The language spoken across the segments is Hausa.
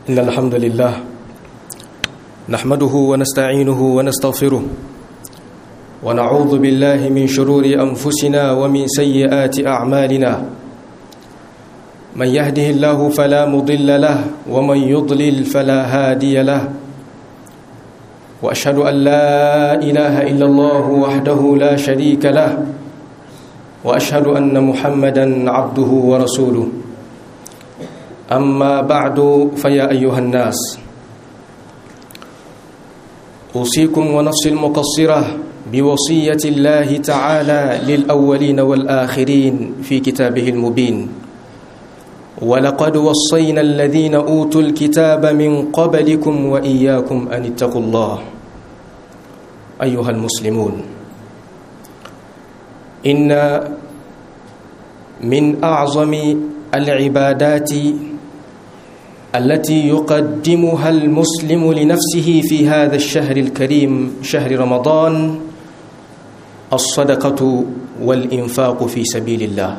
إن الحمد لله نحمده ونستعينه ونستغفره ونعوذ بالله من شرور أنفسنا ومن سيئات أعمالنا من يهده الله فلا مضل له ومن يضلل فلا هادي له وأشهد أن لا إله إلا الله وحده لا شريك له وأشهد أن محمدا عبده ورسوله أما بعد فيا أيها الناس أوصيكم ونفسي المقصرة بوصية الله تعالى للأولين والآخرين في كتابه المبين ولقد وصينا الذين أوتوا الكتاب من قبلكم وإياكم أن اتقوا الله أيها المسلمون إن من أعظم العبادات التي يقدمها المسلم لنفسه في هذا الشهر الكريم شهر رمضان الصدقة والإنفاق في سبيل الله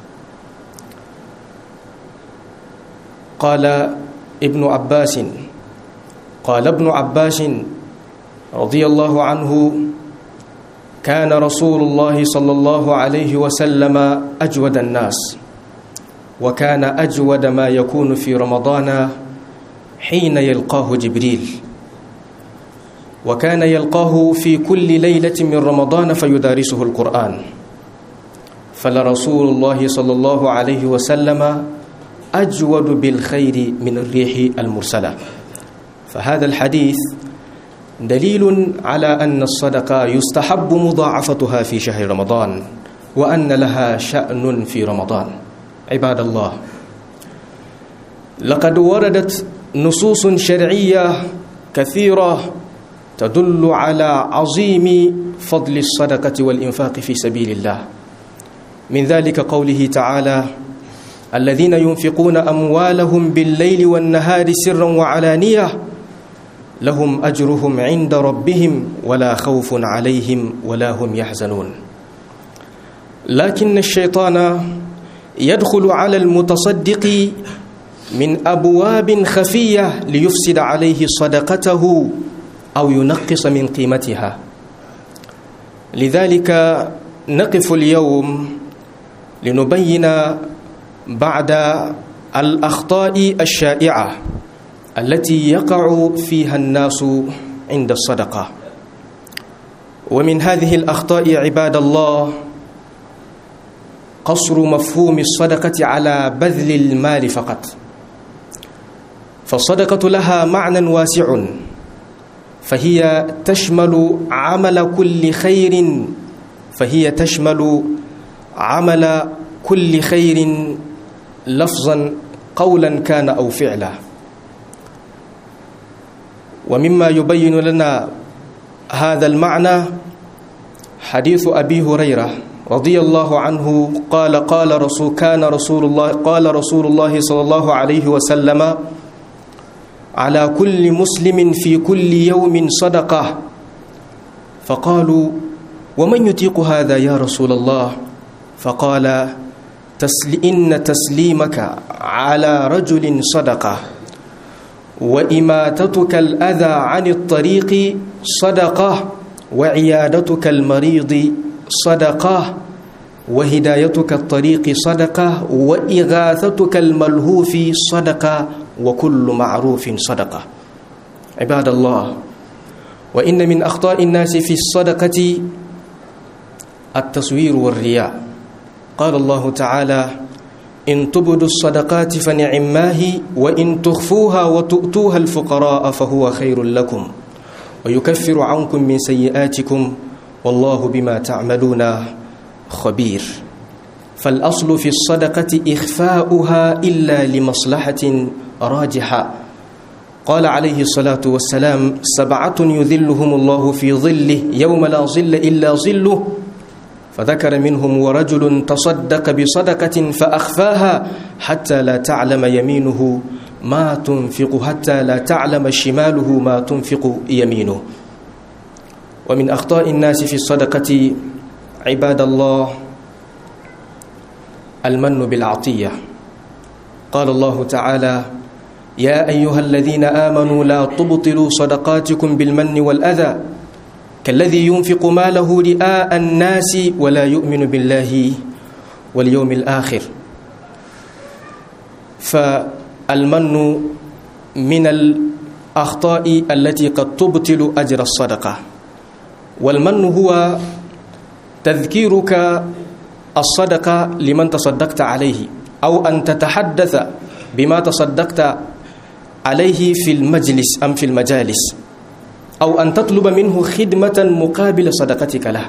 قال ابن عباس قال ابن عباس رضي الله عنه كان رسول الله صلى الله عليه وسلم أجود الناس وكان أجود ما يكون في رمضان حين يلقاه جبريل وكان يلقاه في كل ليلة من رمضان فيدارسه القرآن فلرسول الله صلى الله عليه وسلم أجود بالخير من الريح المرسلة فهذا الحديث دليل على أن الصدقة يستحب مضاعفتها في شهر رمضان وأن لها شأن في رمضان عباد الله لقد وردت نصوص شرعية كثيرة تدل على عظيم فضل الصدقة والإنفاق في سبيل الله من ذلك قوله تعالى الذين ينفقون أموالهم بالليل والنهار سرا وعلانية لهم أجرهم عند ربهم ولا خوف عليهم ولا هم يحزنون لكن الشيطان يدخل على المتصدق من أبواب خفية ليفسد عليه صدقته أو ينقص من قيمتها لذلك نقف اليوم لنبين بعد الأخطاء الشائعة التي يقع فيها الناس عند الصدقة ومن هذه الأخطاء عباد الله قصر مفهوم الصدقة على بذل المال فقط فالصدقة لها معنى واسع فهي تشمل عمل كل خير فهي تشمل عمل كل خير لفظا قولا كان أو فعلا ومما يبين لنا هذا المعنى حديث أبي هريرة رضي الله عنه قال قال رسول كان رسول الله قال رسول الله صلى الله عليه وسلم على كل مسلم في كل يوم صدقة فقالوا ومن يطيق هذا يا رسول الله فقال تسل إن تسليمك على رجل صدقة وإماتتك الأذى عن الطريق صدقة وعيادتك المريض صدقة وهدايتك الطريق صدقة وإغاثتك الملهوف صدقة وكل معروف صدقة عباد الله وإن من أخطاء الناس في الصدقة التصوير والرياء قال الله تعالى إن تبدوا الصدقات فنعماه وإن تخفوها وتؤتوها الفقراء فهو خير لكم ويكفر عنكم من سيئاتكم والله بما تعملون خبير فالأصل في الصدقة إخفاؤها إلا لمصلحة راجحة قال عليه الصلاة والسلام سبعة يذلهم الله في ظله يوم لا ظل إلا ظله فذكر منهم ورجل تصدق بصدقة فأخفاها حتى لا تعلم يمينه ما تنفق حتى لا تعلم شماله ما تنفق يمينه ومن أخطاء الناس في الصدقة عباد الله المن بالعطية قال الله تعالى يا أيها الذين آمنوا لا تبطلوا صدقاتكم بالمن والأذى كالذي ينفق ماله رئاء الناس ولا يؤمن بالله واليوم الآخر فالمن من الأخطاء التي قد تبطل أجر الصدقة والمن هو تذكيرك الصدقة لمن تصدقت عليه أو أن تتحدث بما تصدقت عليه في المجلس أم في المجالس أو أن تطلب منه خدمة مقابل صدقتك له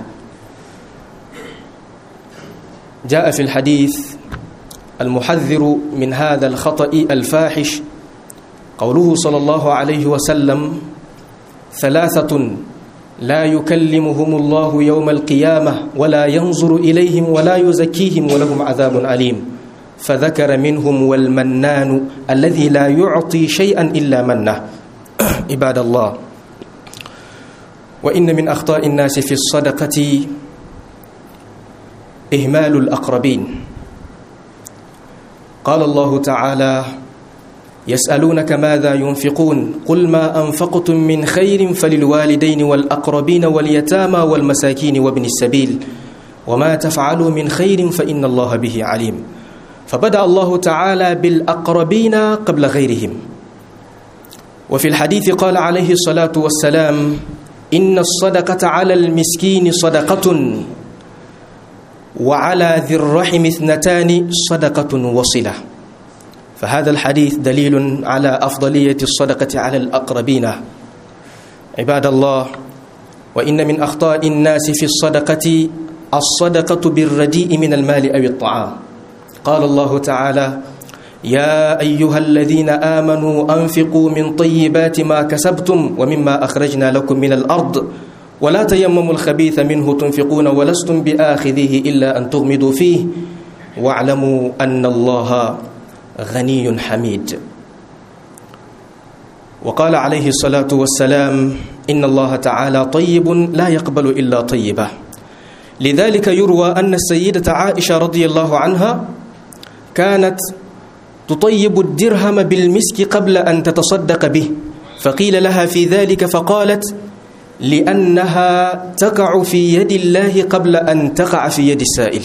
جاء في الحديث المحذر من هذا الخطأ الفاحش قوله صلى الله عليه وسلم ثلاثة لا يكلمهم الله يوم القيامة ولا ينظر إليهم ولا يزكيهم ولهم عذاب أليم فذكر منهم والمنان الذي لا يعطي شيئا إلا منه عباد الله وإن من أخطاء الناس في الصدقة إهمال الأقربين قال الله تعالى يسألونك ماذا ينفقون قل ما أنفقتم من خير فللوالدين والأقربين واليتامى والمساكين وابن السبيل وما تفعلوا من خير فإن الله به عليم فبدأ الله تعالى بالأقربين قبل غيرهم وفي الحديث قال عليه الصلاة والسلام إن الصدقة على المسكين صدقة وعلى ذي الرحم اثنتان صدقة وصلة فهذا الحديث دليل على أفضلية الصدقة على الأقربين عباد الله وإن من أخطاء الناس في الصدقة الصدقة بالرديء من المال أو الطعام قال الله تعالى يا أيها الذين آمنوا أنفقوا من طيبات ما كسبتم ومما أخرجنا لكم من الأرض ولا تيمموا الخبيث منه تنفقون ولستم بآخذه إلا أن تغمضوا فيه واعلموا أن الله غني حميد وقال عليه الصلاة والسلام إن الله تعالى طيب لا يقبل إلا طيبة لذلك يروى أن السيدة عائشة رضي الله عنها كانت تطيب الدرهم بالمسك قبل أن تتصدق به فقيل لها في ذلك فقالت لأنها تقع في يد الله قبل أن تقع في يد السائل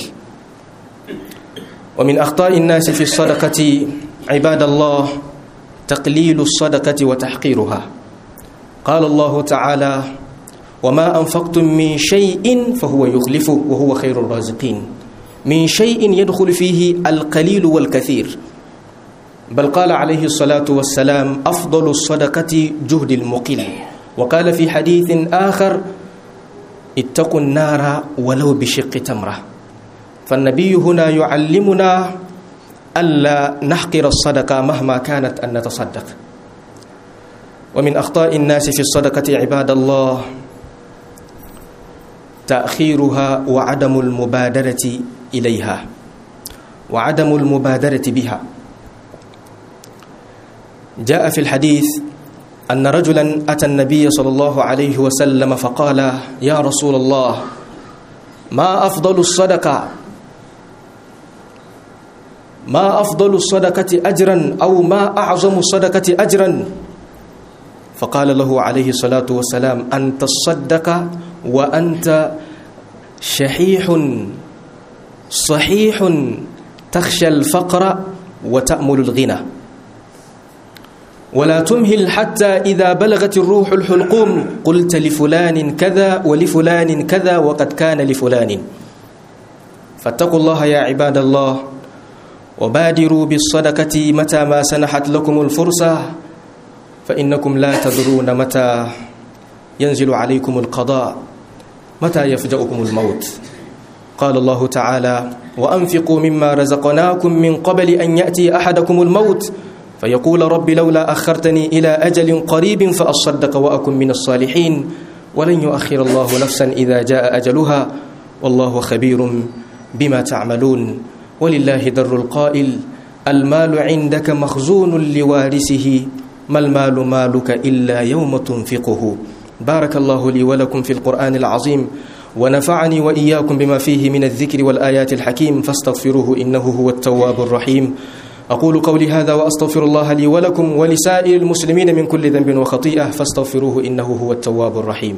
ومن أخطاء الناس في الصدقة عباد الله تقليل الصدقة وتحقيرها قال الله تعالى وما أنفقتم من شيء فهو يخلفه وهو خير الرازقين من شيء يدخل فيه القليل والكثير بل قال عليه الصلاة والسلام أفضل الصدقة جهد المقل وقال في حديث آخر اتقوا النار ولو بشق تمرة فالنبي هنا يعلمنا ألا نحقر الصدقة مهما كانت أن نتصدق ومن أخطاء الناس في الصدقة عباد الله تأخيرها وعدم المبادرة إليها وعدم المبادرة بها جاء في الحديث أن رجلا أتى النبي صلى الله عليه وسلم فقال يا رسول الله ما أفضل الصدقة ما أفضل الصدقة أجرا أو ما أعظم الصدقة أجرا فقال له عليه الصلاة والسلام أن تصدق وأنت شحيح صحيح تخشى الفقر وتأمل الغنى ولا تمهل حتى إذا بلغت الروح الحلقوم قلت لفلان كذا ولفلان كذا وقد كان لفلان فاتقوا الله يا عباد الله وبادروا بالصدقة متى ما سنحت لكم الفرصة فإنكم لا تدرون متى ينزل عليكم القضاء متى يفجأكم الموت قال الله تعالى وأنفقوا مما رزقناكم من قبل أن يأتي أحدكم الموت فيقول رب لولا أخرتني إلى أجل قريب فأصدق وأكن من الصالحين ولن يؤخر الله نفسا إذا جاء أجلها والله خبير بما تعملون ولله در القائل المال عندك مخزون لوارثه ما المال مالك إلا يوم تنفقه بارك الله لي ولكم في القرآن العظيم ونفعني وإياكم بما فيه من الذكر والآيات الحكيم فاستغفروه إنه هو التواب الرحيم أقول قولي هذا وأستغفر الله لي ولكم ولسائر المسلمين من كل ذنب وخطيئة فاستغفروه إنه هو التواب الرحيم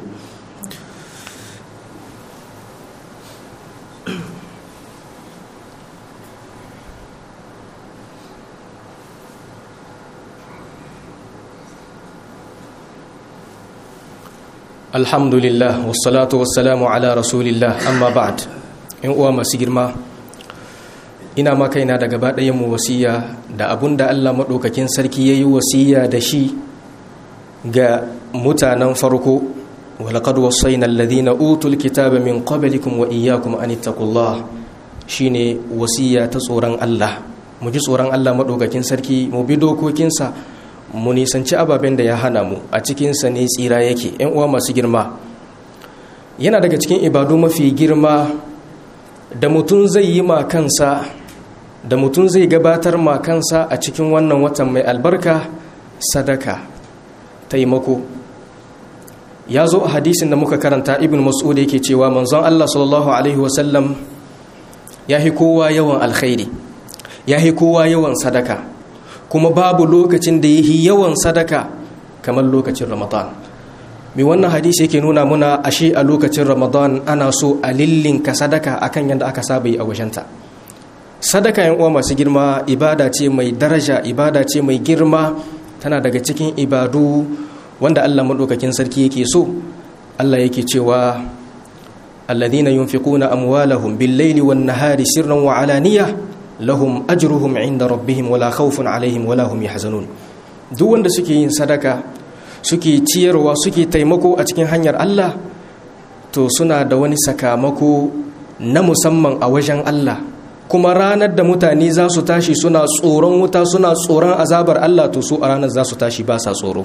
الحمد لله والصلاة والسلام على رسول الله أما بعد إن أوام سيجرما ina ma kaina da gaba ɗayan mu wasiya da abun da Allah maɗaukakin sarki ya yi wasiya da shi ga mutanen farko walaƙad wasaina alladhina utul kitaba min qablikum wa iyyakum an ittaqullah shine wasiya ta tsoron Allah mu ji tsoron Allah maɗaukakin sarki mu bi dokokinsa mu nisanci ababen da ya hana mu a cikinsa ne tsira yake ‘yan uwa masu girma yana daga cikin ibadu mafi girma da mutum zai yi ma kansa da mutum zai gabatar ma kansa a cikin wannan watan mai albarka sadaka taimako ya zo a hadisin da muka karanta ibn mas'ud yake cewa manzon Allah sallallahu alaihi wasallam ya hi kowa yawan alkhairi ya hi kowa yawan sadaka kuma babu lokacin da yi yawan sadaka kamar lokacin ramadan mai wannan hadisi yake nuna muna ashe a lokacin ramadan ana so a lillinka sadaka akan yadda aka saba yi a wajenta sadaka yan uwa masu girma ibada ce mai daraja ibada ce mai girma tana daga cikin ibadu wanda Allah madaukakin sarki yake so Allah yake cewa alladhina yunfiquna amwalahum bil-laili wan-nahari sirran wa alaniyah lahum ajruhum inda rabbihim wala khawfun alaihim wala hum yahzanun duk wanda suke yin sadaka suke ciyarwa suke taimako a cikin hanyar Allah to suna da wani sakamako na musamman a wajen Allah kuma ranar da mutane za su tashi suna tsoron wuta suna tsoron azabar Allah to su a ranar za su tashi ba sa tsoro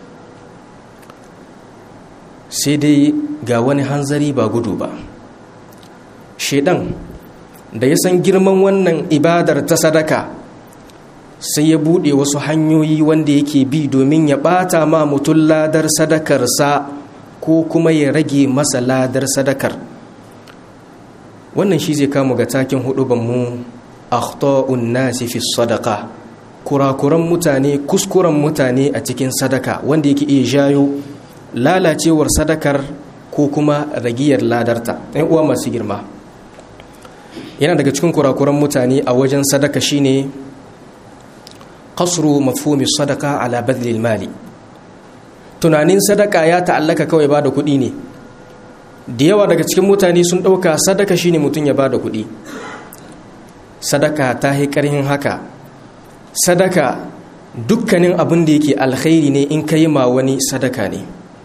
sai dai ga wani hanzari ba gudu ba shedan da ya san girman wannan ibadar ta sadaka sai ya buɗe wasu hanyoyi wanda yake bi domin ya ɓata ma mutum ladar sadakarsa ko kuma ya rage masa ladar sadakar wannan shi zai kama ga takin hudubanmu akhta'un nasi fi sadaka kurakuran mutane kuskuren mutane a cikin sadaka wanda yake iya jayo lalacewar sadakar ko kuma ragiyar ladarta ɗan uwa masu girma yana daga cikin kurakuran mutane a wajen sadaka shine qasru mafhumi sadaka ala badlil mali tunanin sadaka ya ta'allaka kawai ba da kuɗi ne da yawa daga cikin mutane sun ɗauka sadaka shine mutum ya ba da kuɗi sadaka ta yi ƙarhin haka sadaka dukkanin abin da yake alkhairi ne in ka yi ma wani sadaka ne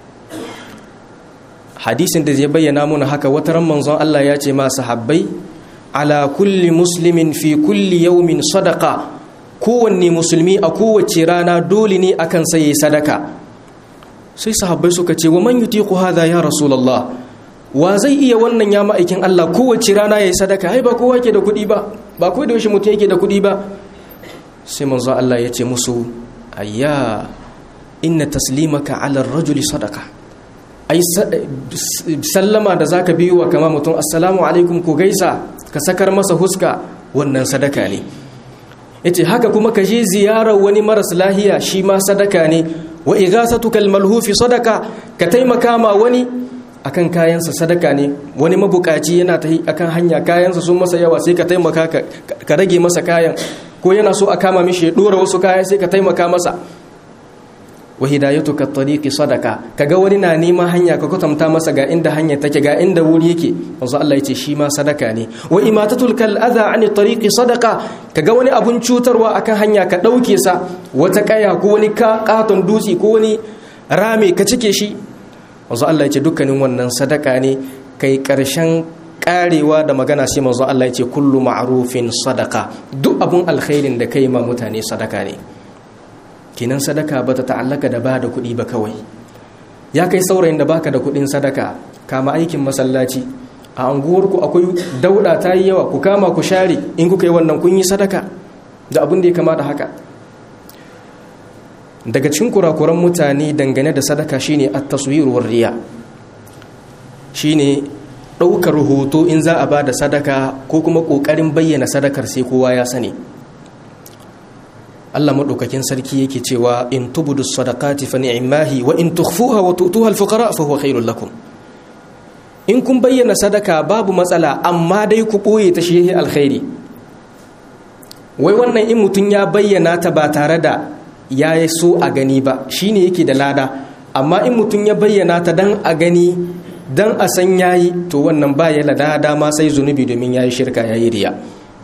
hadisin da zai bayyana muna haka wata ran manzon Allah ya ce ma sahabbai ala kulli muslimin fi kulli yaumin sadaka kowanne musulmi a kowace rana dole ne akan sai sadaka sai sahabbai suka ce wa man yutiqu hadha ya rasulullah wa zai iya wannan ya ma'aikin Allah kowace rana yayi sadaka ai ba kowa ke da kuɗi ba ba ko da yaushe mutum yake da kuɗi ba sai manzo Allah ya ce musu ayya inna taslimaka ala ar-rajuli sadaka ai sallama da zaka biyo wa kama mutum assalamu alaikum ku gaisa ka sakar masa huska wannan sadaka ne yace haka kuma ka je ziyarar wani maras lahiya shi ma sadaka ne wa ighasatuka almalhufi sadaka ka taimaka ma wani akan kayansa sadaka ne wani mabukaci yana ta akan hanya kayansa sun masa yawa sai ka taimaka ka rage masa kayan ko yana so a kama mishi ya dora wasu kaya sai ka taimaka masa wa hidayatuka tariqi sadaka kaga wani na neman hanya ka kwatanta masa ga inda hanya take ga inda wuri yake manzo Allah yace shi ma sadaka ne wa imatatul kal adha ani tariqi sadaka kaga wani abun cutarwa akan hanya ka dauke sa wata kaya ko wani katon dutse ko wani rame ka cike shi manzo Allah yace dukkanin wannan sadaka ne kai karshen karewa da magana sai manzo Allah yace kullu ma'rufin sadaka duk abun alkhairin da kai ma mutane sadaka ne kinan sadaka ba ta ta'allaka da ba da kuɗi ba kawai ya kai saurayin da baka da kuɗin sadaka kama aikin masallaci a anguwarku akwai dauda ta yi yawa ku kama ku share in kuka yi wannan kun yi sadaka da abin da ya kama da haka daga cikin kurakuran mutane dangane da sadaka shine at-taswirur riya shine ɗaukar hoto in za a ba da sadaka ko kuma ƙoƙarin bayyana sadakar sai kowa ya sani Allah madaukakin sarki yake cewa in tubudu sadaqati fa ni'mahi wa in tukhfuha wa tu'tuha al-fuqara fa huwa khairul lakum in kun bayyana sadaka babu matsala amma dai ku boye ta shi alkhairi wai wannan in mutun ya bayyana ta ba tare da ya so a gani ba shine yake da lada amma in mutun ya bayyana ta dan a gani dan a san yayi to wannan ba ya lada dama sai zunubi domin yayi shirka yayi riya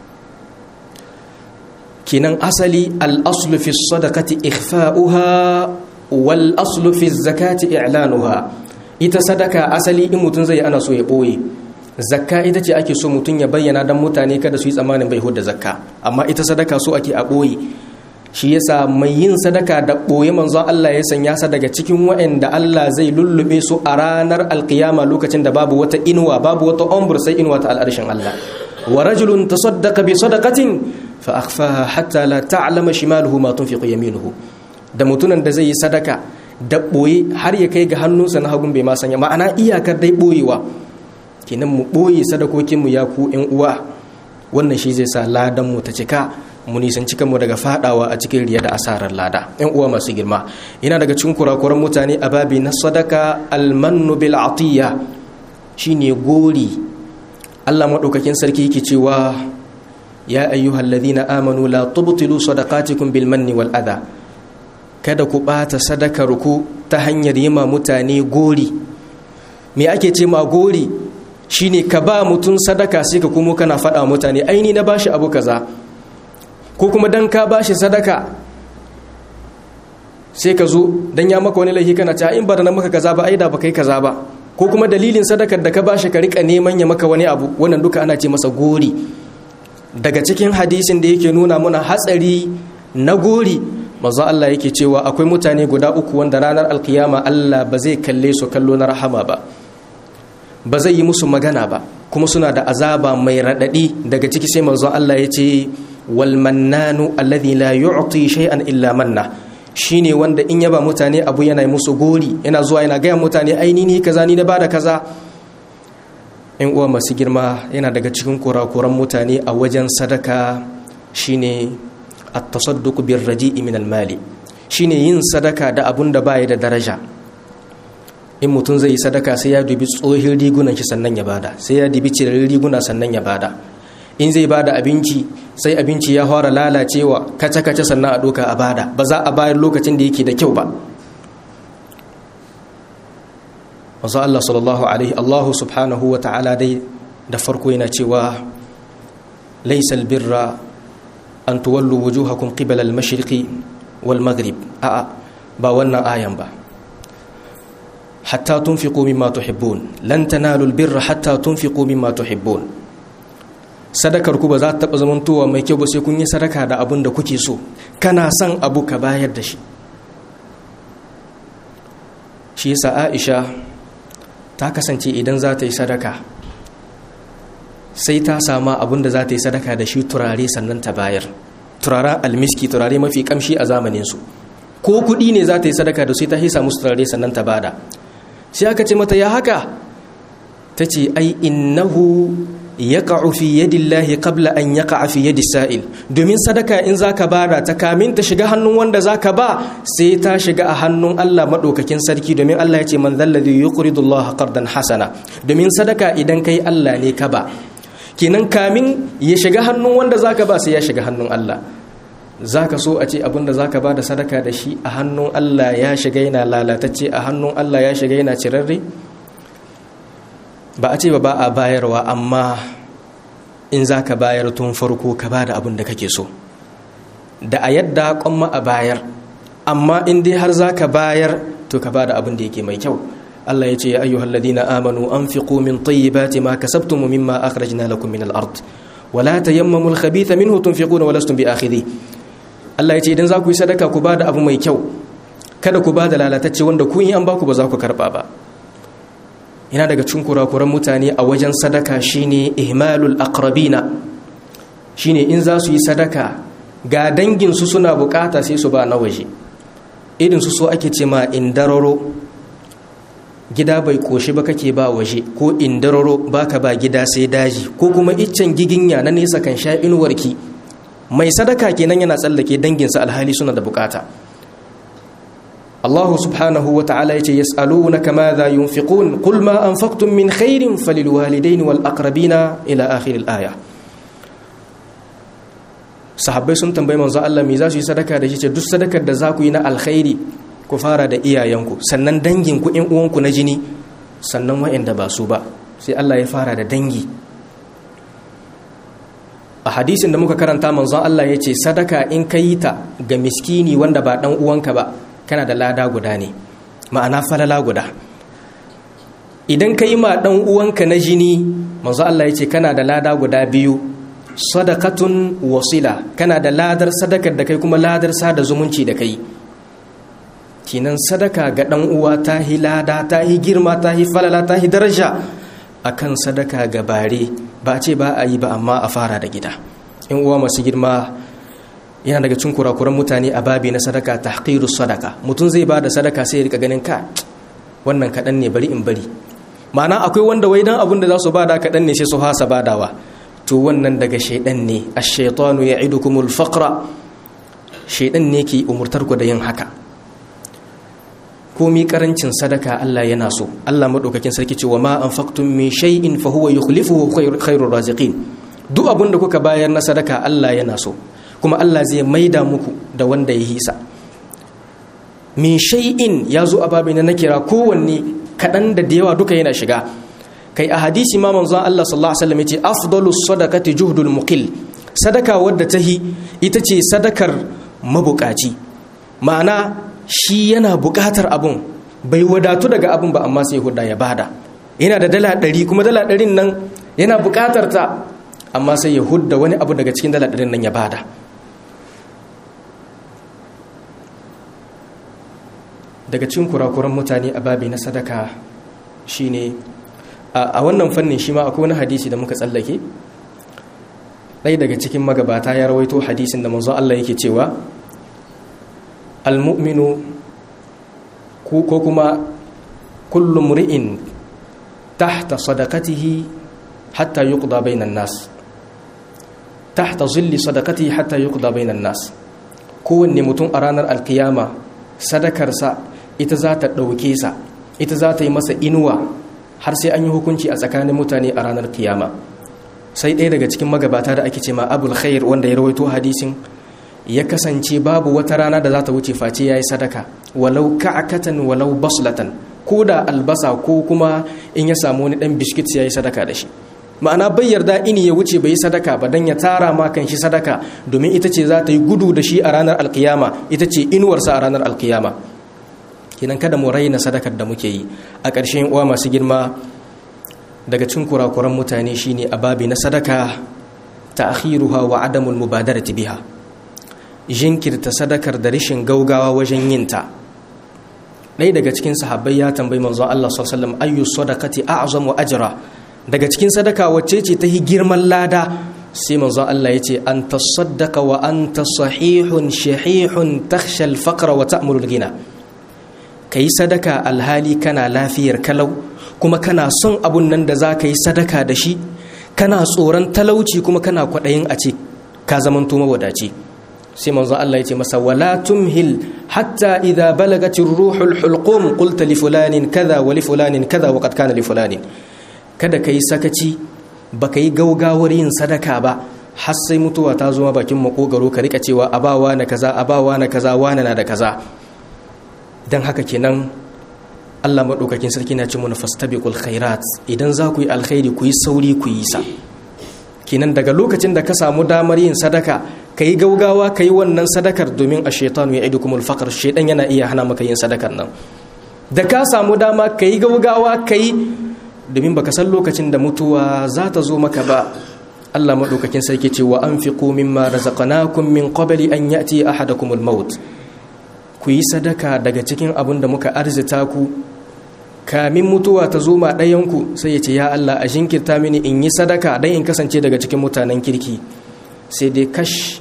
kinan asali al'aslu fi sadakati ikhfa'uha wal aslu fi zakati i'lanuha ita sadaka asali in mutum zai ana so ya ɓoye zakka ita ce ake so mutum ya bayyana don mutane kada su yi tsammanin bai hudda zakka amma ita sadaka so ake a ɓoye shi yasa mai yin sadaka da ɓoye manzon Allah ya sanya sa daga cikin waɗanda Allah zai lullube su a ranar alkiyama lokacin da babu wata inuwa babu wata ombur sai inuwa ta al'arshin Allah wa rajulun tasaddaqa bi sadaqatin fa akhfaha hatta la ta'lama shimaluhu ma tunfiqu yaminuhu da mutunan da zai yi sadaka da boye har ya kai ga hannunsa na hagun bai ma sanya ma'ana iyakar dai boyewa kenan mu boye sadakokin mu ya ku ƴan uwa wannan shi zai sa ladan mu ta cika mu nisanci kanmu daga fadawa a cikin riya da asarar lada ƴan uwa masu girma yana daga cikin kurakuran mutane a babi na sadaka almannu bil atiya shine gori Allah madaukakin sarki yake cewa ya ayyuhal ladhina amanu la tubtilu sadaqatikum bil manni wal adha kada ku bata sadakar ku ta hanyar yima mutane gori me ake ce ma gori shine ka ba mutun sadaka sai ka kuma kana faɗa mutane aini na bashi abu kaza ko kuma dan ka bashi sadaka sai ka zo dan ya maka wani laifi kana cewa in ba da na maka kaza ba ai da ba kai kaza ba ko kuma dalilin sadakar da ka bashi ka rika neman ya maka wani abu wannan duka ana ce masa gori daga cikin hadisin da yake nuna muna hatsari na gori manzo Allah yake cewa akwai mutane guda uku wanda ranar alkiyama Allah ba zai kalle su kallo na rahama ba ba zai yi musu magana ba kuma suna da azaba mai radadi daga ciki sai manzo Allah ya ce wal mannanu alladhi la yu'ti shay'an illa manna shine wanda in yaba mutane abu yana musu gori yana zuwa yana gaya mutane aini ni kaza ni na bada kaza in uwa masu girma yana daga cikin kurakuran mutane a wajen sadaka shine at-tasadduq bir raji'i min al-mali shine yin sadaka da abun da baya da daraja in mutum zai yi sadaka sai ya dubi tsohin rigunan shi sannan ya bada sai ya dubi cirarin riguna sannan ya bada in zai bada abinci sai abinci ya fara lalacewa kace-kace sannan a doka a bada ba za a bayar lokacin da yake da kyau ba wasu Allah sallallahu alaihi Allahu subhanahu wa ta'ala dai da farko yana cewa laisal birra an tuwallu wujuhakum qibala al-mashriqi wal maghrib a'a ba wannan ayan ba hatta tunfiqu mimma tuhibbun lan tanalu al-birra hatta tunfiqu mimma tuhibbun sadakar ku ba za ta taba zamantowa mai kyau ba sai kun yi sadaka da abin da kuke so kana son abu ka bayar da shi shi yasa Aisha ta kasance idan za ta yi sadaka sai ta sama abin da za ta yi sadaka da shi turare sannan ta bayar turaren almiski turare mafi kamshi a zamaninsu ko kuɗi ne za ta yi sadaka da sai ta hisa musu turare sannan ta bada sai aka ce mata ya haka ta ce ai innahu ya fi yadillahi qabla an ya fi yadi sa'il domin sadaka in za ka bada ta kamin ta shiga hannun wanda za ka ba sai ta shiga a hannun Allah maɗaukakin sarki domin Allah ya ce man zalladhi yuqridu Allah qardan hasana domin sadaka idan kai Allah ne ka ba kenan kamin ya shiga hannun wanda za ka ba sai ya shiga hannun Allah za ka so a ce abinda za ka ba da sadaka da shi a hannun Allah ya shiga yana lalatacce a hannun Allah ya shiga yana cirarre ba a ce ba ba a bayarwa amma in za ka bayar tun farko ka ba da abin da kake so da a yadda kwamma a bayar amma in dai har za ka bayar to ka ba da abin da yake mai kyau Allah ya ce ya ayyuhal ladina amanu anfiqu min tayyibati ma kasabtum mimma akhrajna lakum min al-ard wa la tayammamu al-khabitha minhu tunfiquna wa lastum bi'akhidhi Allah ya ce idan za ku yi sadaka ku ba da abu mai kyau kada ku ba da lalatacce wanda kun yi an ba ku ba za ku karba ba yana daga cikin kurakuran mutane a wajen sadaka shine ihmalul aqrabina shine in za su yi sadaka ga dangin su suna bukata sai su ba na waje irin su so ake ce ma indararo gida bai koshi ba kake ba waje ko indararo baka ba gida sai daji ko kuma iccen giginya na nesa kan sha inuwarki mai sadaka kenan yana tsallake danginsa alhali suna da bukata Allah subhanahu wa ta'ala yace yas'alunaka madha yunfiqun qul ma anfaqtum min khairin falilwalidaini wal aqrabina ila akhir al-aya sahabbai sun tambayi manzo Allah me za su yi sadaka da shi ce duk sadakar da za ku yi na alkhairi ku fara da iyayenku sannan danginku in uwanku na jini sannan wa'anda ba su ba sai Allah ya fara da dangi a hadisin da muka karanta manzon Allah ya ce sadaka in ka yi ta ga miskini wanda ba dan uwanka ba kana da lada guda ne ma'ana falala guda idan ka yi ma dan uwanka na jini manzon Allah ya ce kana da lada guda biyu sadakatun wasila kana da ladar sadakar da kai kuma ladar sada zumunci da kai kinan sadaka ga dan uwa ta hi lada ta hi girma ta hi falala ta hi daraja akan sadaka ga bare ba ce ba a yi ba amma a fara da gida in uwa masu girma yana daga cin kurakuran mutane a babi na sadaka tahqirus sadaka mutum zai ba da sadaka sai ya rika ganin ka wannan kaɗan ne bari in bari ma'ana akwai wanda wai dan abin da za su bada kaɗan ne sai su hasa badawa to wannan daga shaidan ne ash-shaytanu ya'idukumul faqra shaidan ne ke umurtar ku da yin haka komi karancin sadaka Allah yana so Allah madaukakin sarki ce wa ma anfaqtum min shay'in fa huwa yukhlifuhu khairur raziqin duk abin da kuka bayar na sadaka Allah yana so kuma Allah zai maida muku da wanda ya hisa min shay'in ya zo a babin na kira kowanne kaɗan da da yawa duka yana shiga kai a hadisi ma manzon Allah sallallahu alaihi wasallam yace afdalus sadaqati juhdul muqil sadaka wadda tahi ita ce sadakar mabukaci ma'ana shi yana bukatar abun bai wadatu daga abun ba amma sai huda ya bada yana da dala ɗari kuma dala ɗarin nan yana bukatar ta amma sai ya hudda wani abu daga cikin dala ɗarin nan ya bada daga cikin kurakuran mutane a babi na sadaka shine a wannan fannin shi ma akwai wani hadisi da muka tsallake ɗaya daga cikin magabata ya rawaito hadisin da manzo Allah yake cewa almu'minu ko kuma kullu mri'in tahta sadaqatihi hatta yuqda bainan nas tahta zilli sadaqatihi hatta yuqda bainan nas kowanne mutum a ranar alkiyama sadakarsa ita za ta ɗauke sa ita za ta yi masa inuwa har sai an yi hukunci a tsakanin mutane a ranar kiyama sai ɗaya daga cikin magabata da ake ce ma abul khair wanda ya rawaito hadisin ya kasance babu wata rana da za ta wuce face ya yi sadaka walau ka'akatan walau baslatan ko da albasa ko kuma in ya samu wani ɗan biskit ya yi sadaka da shi ma'ana bai yarda ini ya wuce bai yi sadaka ba don ya tara ma kan shi sadaka domin ita ce za ta yi gudu da shi a ranar alkiyama ita ce inuwarsa a ranar alkiyama kenan kada mu raina sadakar da muke yi a ƙarshen uwa masu girma daga cin kurakuran mutane shine a babi na sadaka ta akhiruha wa adamul mubadarati biha jinkirta sadakar da rishin gaugawa wajen yinta ɗaya daga cikin sahabbai ya tambayi manzo Allah sallallahu alaihi wasallam ayyu sadaqati a'zamu ajra daga cikin sadaka wacce ce ta hi girman lada sai manzo Allah ya ce an tasaddaqa wa anta sahihun shahihun takhsha al-faqra wa ta'mulu al-ghina kai sadaka alhali kana lafiyar kalau kuma kana son abun nan da za ka yi sadaka da shi kana tsoron talauci kuma kana kwaɗayin a ce ka zamanto mawadaci sai manzo Allah ya ce masa wala tumhil hatta idza balagati ruhul hulqum qulta li fulanin kaza wa li fulanin kaza wa qad kana li fulanin kada kai sakaci baka yi gaugawar yin sadaka ba har sai mutuwa ta zo bakin makogaro ka rika cewa abawa na kaza abawa na kaza wana na da kaza dan haka kenan Allah maɗaukakin sarki na ce mana fastabiqul khairat idan za ku yi alkhairi ku yi sauri ku yi sa kenan daga lokacin da ka samu damar yin sadaka ka yi gaugawa ka yi wannan sadakar domin a shaitanu ya idu kumul fakar shaitan yana iya hana maka yin sadakar nan da ka samu dama ka yi gaugawa ka yi domin baka san lokacin da mutuwa za ta zo maka ba Allah maɗaukakin sarki ce wa anfiqu mimma razaqnakum min qabli an ya'ti ahadakumul maut ku yi sadaka daga cikin abin da muka arzita ku kamin mutuwa ta zo ma ɗayanku sai ya ce ya Allah a jinkirta mini in yi sadaka don in kasance daga cikin mutanen kirki sai dai kash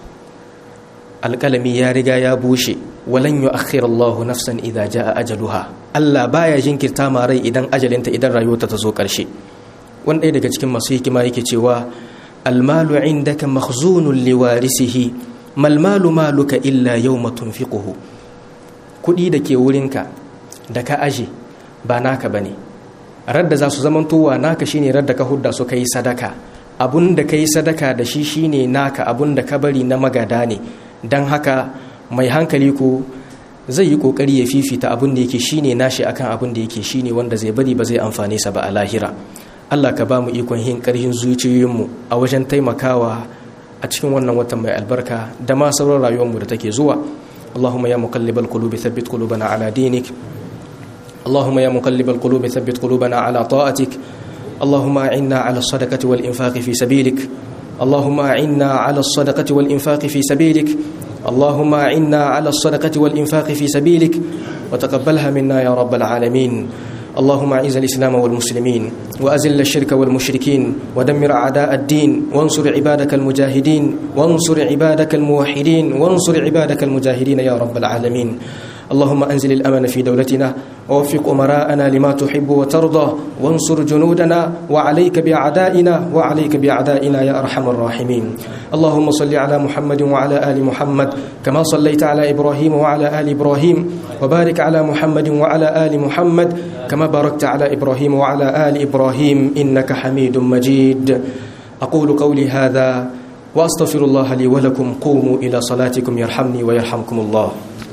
alƙalami ya riga ya bushe walan yu Allahu nafsan idza jaa ajaluha Allah baya jinkirta ma rai idan ajalinta idan rayuwarta ta zo ƙarshe wani ɗaya daga cikin masu hikima yake cewa المال عندك مخزون لوارثه ما المال مالك إلا يوم تنفقه kuɗi da ke wurinka da ka aje ba naka bane radda za su zamantowa naka shine radda ka hudda su kai sadaka abun da kai sadaka da shi shine naka abun da ka bari na magada ne don haka mai hankali ko zai yi kokari ya fifita abun da yake shine nashi akan abun da yake shine wanda zai bari ba zai amfane sa ba a lahira Allah ka ba mu ikon yin ƙarfin zuciyoyinmu a wajen taimakawa a cikin wannan watan mai albarka da ma sauran rayuwarmu da take zuwa Allahumma ya muqallibal qulubi thabbit qulubana ala dinik Allahumma ya muqallibal qulubi thabbit qulubana ala ta'atik Allahumma a'inna ala as-sadaqati wal infaqi fi sabilik Allahumma a'inna ala as-sadaqati wal infaqi fi sabilik اللهم أعنا على الصدقة والإنفاق في سبيلك وتقبلها منا يا رب العالمين اللهم اعز الاسلام والمسلمين واذل الشرك والمشركين ودمر اعداء الدين وانصر عبادك المجاهدين وانصر عبادك الموحدين وانصر عبادك المجاهدين يا رب العالمين اللهم انزل الامن في دولتنا ووفق امراءنا لما تحب وترضى وانصر جنودنا وعليك باعدائنا وعليك باعدائنا يا ارحم الراحمين اللهم صل على محمد وعلى ال محمد كما صليت على ابراهيم وعلى ال ابراهيم وبارك على محمد وعلى ال محمد كما باركت على ابراهيم وعلى ال ابراهيم انك حميد مجيد اقول قولي هذا واستغفر الله لي ولكم قوموا الى صلاتكم يرحمني ويرحمكم الله